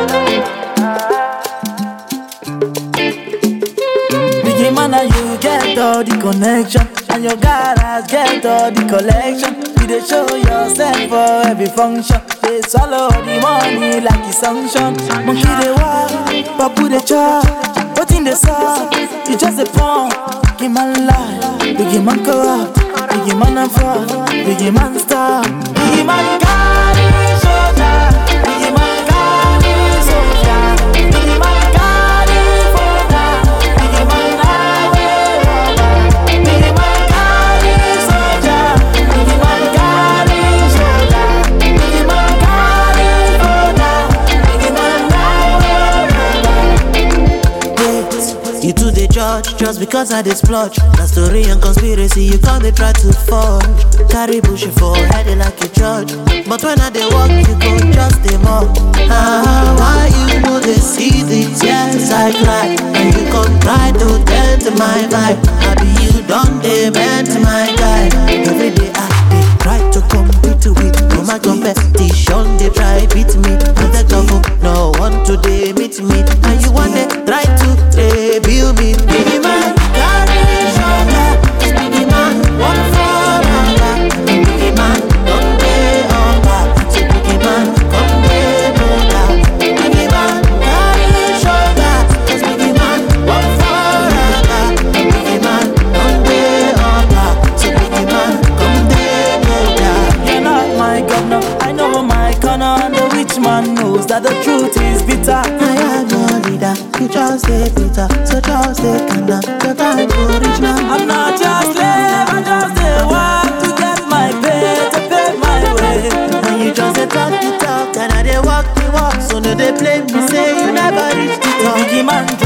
Biggie man and you get all the connection And your garage get all the collection You dey show yourself for every function They swallow the money like it's sanction Monkey dey walk, papu dey chop Wetin dey sup, you just dey pump Biggie man lie, Biggie man corrupt Biggie man and fraud, Biggie man star Biggie man carry shoulder Biggie man carry soldier Biggie man carry folder Biggie man highway robber Biggie man carry soldier Biggie man carry shoulder Biggie man carry folder Biggie man highway robber Wait, you two dey judge just because I dey splurge. Na story and conspiracy you come dey try to forge. Carry bush for head like a judge. But when I dey walk, you go just dey mock. Ah, why you no dey see the tears I cry? And you come try to dent my vibe. I be you don dey bend my guy. Every day I dey try to compete with all my competition. They try beat me, but the devil no want to dey meet me. And you want dey try to rebuild me. Biggie man, carry shoulder. Biggie man, one for another. Biggie man, don't dey hunger. So biggie man, come dey brother. Biggie man, carry shoulder. Cause biggie man, one for another. Biggie man, don't dey hunger. So biggie man, come dey brother. You're not my governor, I know my corner And the rich man knows that the truth is bitter I am your leader, you just say Peter, so just say Kanda, your time to reach now. I'm not your slave, I just a work to get my pay, to pay my way And you just dey talk the talk, and I dey walk the walk, so no dey blame me say you never reach the top. Biggie man